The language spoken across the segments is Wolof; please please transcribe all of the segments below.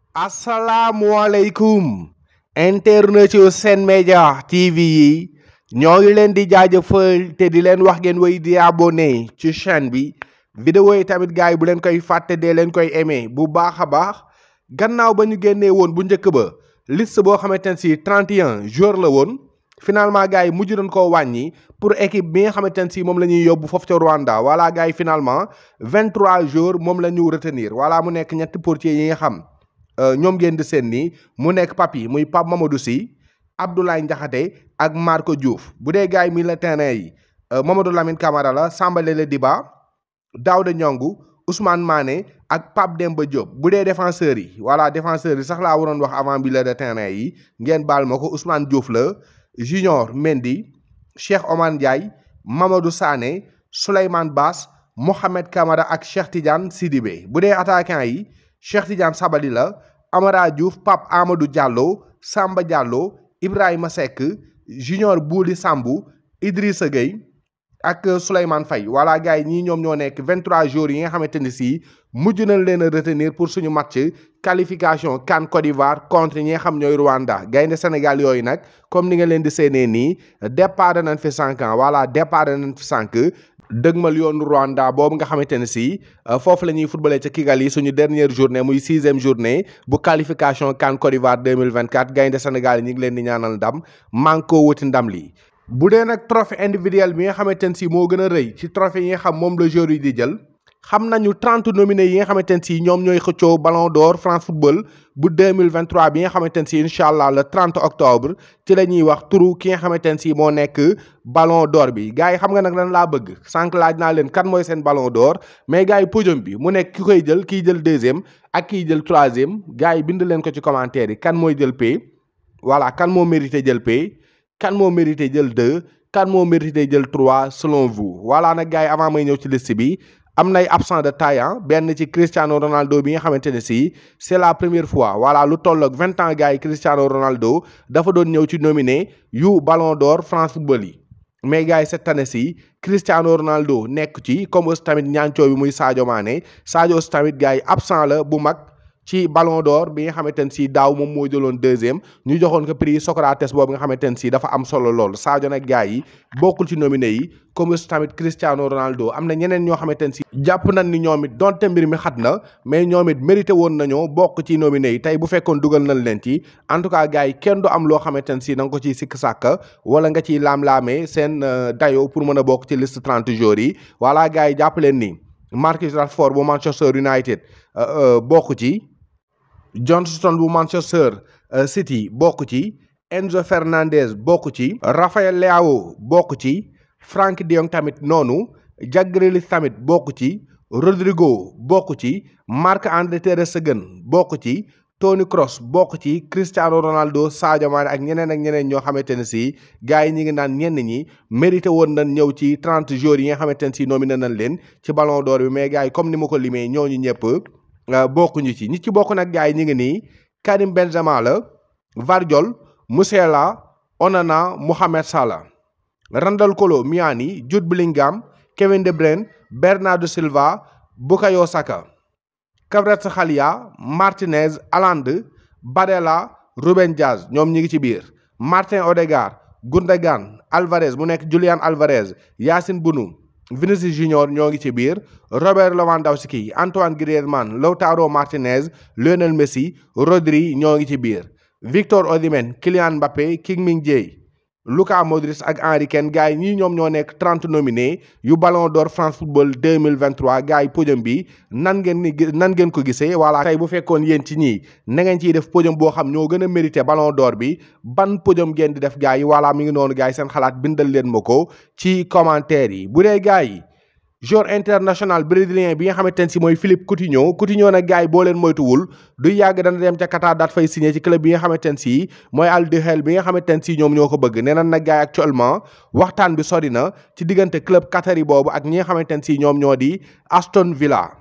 asalaamualeykum internet yu Sen Média TV yi ñoo ngi leen di jaajëfal te di leen wax ngeen way di abonné ci chaîne bi vidéo yi tamit gars yi bu leen koy fàtte dee leen koy aimé bu baax a baax gannaaw ba ñu génnee woon bu njëkk ba liste boo xamante ne si 31 joueurs la woon finalement gars yi mujj nañ koo wàññi pour équipe bi nga xamante ne si moom la ñuy yóbbu foofu ca Rwanda voilà gars yi finalement 23 joueurs moom la ñu retenir voilà mu nekk ñetti portiers yi nga xam ñoom ngeen di seen nii mu nekk Papi muy Pape Mamadou Sy Abdoulaye Ndiakhate ak Marco Diouf bu dee gars yi milieu terrain yi Mamadou Lamine Camara la Samba Lele Diba Daouda Ndiongu Ousmane Mané ak Pape Demba Diop bu dee défenseurs yi voilà défenseurs yi sax laa waroon wax avant milieu de terrain yi ngeen baal ma ko Ousmane Diouf la Junior Mendy Cheikh Oman Ndiaye Mamadou Sané Souleymane Bass Mohamed Camara ak Cheikh Tidiane Sidibé bu dee attaquant yi Cheikh Tidiane Sabali la Amara Diouf Pape Amadou Diallo Samba Diallo Ibrahima Seck Junior Bouli Sambou Idrissa Gueye ak Souleymane Faye voilà gars yi ñii ñoom ñoo nekk 23 jours yi nga xamante ni si mujj nañ leen a retenir pour suñu match qualification CAN Côte d'Ivoire contre ñi nga xam ñooy Rwanda gaynde Sénégal yooyu nag comme ni nga leen di séenee nii départ nañ fi cinq ans voilà départ nañ fi cinq dëgmal yoonu Rwanda boobu nga xamante ne si foofu la ñuy footballé ca Kigali suñu dernière journée muy sixième journée bu qualification CAN Côte d'Ivoire 2024 gaynde Sénégal yi ñu ngi leen di ñaanal ndam man koo wuti ndam li bu dee nag trophée individuel bi nga xamante ne si moo gën a rëy ci trophée yi nga xam moom la joueur yi di jël xam nañu 30 nominés yi nga xamante ne si ñoom ñooy xëccoo Ballon d'Or France Football bu 2023 bi nga xamante ne si incha allah le 30 octobre ci la ñuy wax turu ki nga xamante ne si moo nekk Ballon d'Or bi gars yi xam nga nag lan laa bëgg sànq laaj naa leen kan mooy seen Ballon d'Or mais gars yi podium bi mu nekk ki koy jël kiy jël deuxième ak kiy jël troisième gars yi bind leen ko ci commentaire yi kan mooy jël P voilà kan moo mérité jël P. kan moo mérité jël deux kan moo mérité jël trois selon vous voilà nag gars yi avant may ñëw ci liste bi am nay absent de taille benn ci Cristiano Ronaldo bi nga xamante ne si c'est la première fois voilà lu toll ak vingt ans gars yi Cristiano Ronaldo dafa doon ñëw ci nominé yu Ballon d'Or France Football yi mais gars yi cette année ci Cristiano Ronaldo nekk ci comme aussi tamit ñaancoo bi muy Sadio Mané Sadio aussi tamit gars yi absent la bu mag ci Ballon d'Or bi nga xamante ne si daaw moom moo jëloon deuxième ñu joxoon ko prix Socrates boobu nga xamante ne si dafa am solo lool Sadio nag gars yi bokkul ci nominé yi comme tamit Cristiano Ronaldo am na ñeneen ñoo xamante ne si jàpp nañ ni ñoom it donte mbir mi xat na mais ñoom it mérité woon nañoo bokk ci nominé yi tey bu fekkoon dugal nañ leen ci en tout cas gars yi kenn du am loo xamante ne si da nga ko ciy sikk sàkka wala nga ciy laam-laamee seen dayo pour mën a bokk ci liste 30 jours yi voilà gars yi jàpp leen ni Marcus Rashford bu Manchester United bokk ci Johnston bu Manchester City bokk ci Enzo Fernandez bokk ci Rafael Leao bokk ci Frank de Jong tamit noonu Jack Grealish tamit bokk ci Rodrigo bokk ci Marc-André ter Stegen bokk ci Toni Kroos bokk ci Cristiano Ronaldo Sadio Mané ak ñeneen ak ñeneen ñoo xamante ne si gars yi ñi ngi naan ñenn ñi mérité woon nañ ñëw ci 30 jours yi nga xamante ne si nominé nañ leen ci Ballon d'Or bi mais gars yi comme ni ma ko limee ñooñu ñëpp bokkuñu ci ñi ci bokk nag gars yi ñu ngi nii Karim Benzema la Vardiol Musiala Onana Mohamed Salah Randal Kolo Muani Jude Bellingham Kevin De Bruyne Bernardo Silva Bukayo Saka Kvaratskhelia Martinez Haaland Barella Ruben Dias ñoom ñi ngi ci biir Martin Odegaard Gundogan Alvarez mu nekk Julian Alvarez Yacine Bounou Vinicius Junior ñoo ngi ci biir Robert Lewandowski Antoine Griezmann Lautaro Martinez Lionel Messi Rodri ñoo ngi ci biir Victor Osimhen Kylian Mbappé Kim Jae Luka Modric ak Henry Kane gars yi ñii ñoom ñoo nekk 30 nominés yu Ballon d'Or France Football 2023 gars yi podium bi nan ngeen ni nan ngeen ko gisee voilà tey bu fekkoon yéen ci ñii na ngeen ciy def podium boo xam ñoo gën a mérité Ballon d'Or bi ban podium ngeen di def gars yi voilà mi ngi noonu gars yi seen xalaat bindal leen ma ko ci commentaire yi bu dee gars yi joueur international brésilien bi nga xamante ne si mooy Philippe Coutinho Coutinho nag gars yi boo leen moytuwul du yàgg dana dem ca Qatar daat fay signé ci club bi nga xamante ne si mooy Al Hilal bi nga xamante ne si ñoom ñoo ko bëgg nee na nag gars yi actuellement waxtaan bi sori na ci diggante club qatari boobu ak ñi nga xamante ne si ñoom ñoo di Aston Villa.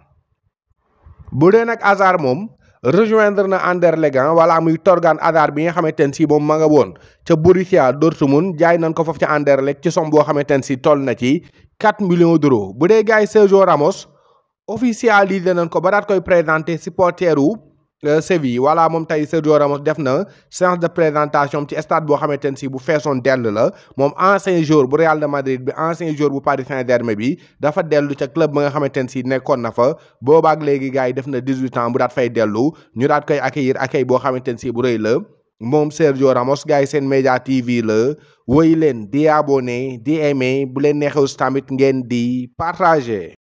bu dee nag Hazard moom rejoindre na Anderlecht wala muy Torgan Hazard bi nga xamante ne si moom ma nga woon ca Borussia Dortmund jaay nañ ko foofu ca Anderlecht ci somme boo xamante ne si toll na ci 4 millions d'euros bu dee gars yi Sergio Ramos officialisé nañ ko ba daat koy présenté supporteru Séville voilà moom tey Sergio Ramos def na séance de présentation ci stade boo xamante ne si bu feesoon dell la moom ancien joueur bu Real de Madrid bi ancien joueur bu Paris Saint-Germain bi dafa dellu ca club ba nga xamante ne si nekkoon na fa boobaak léegi gars yi def na 18 ans bu daat fay dellu ñu daat koy accueillir accueil boo xamante ne si bu rëy la moom Sergio Ramos gars yi seen média TV la woy leen di abonné di aimé bu leen neexew tamit ngeen di partager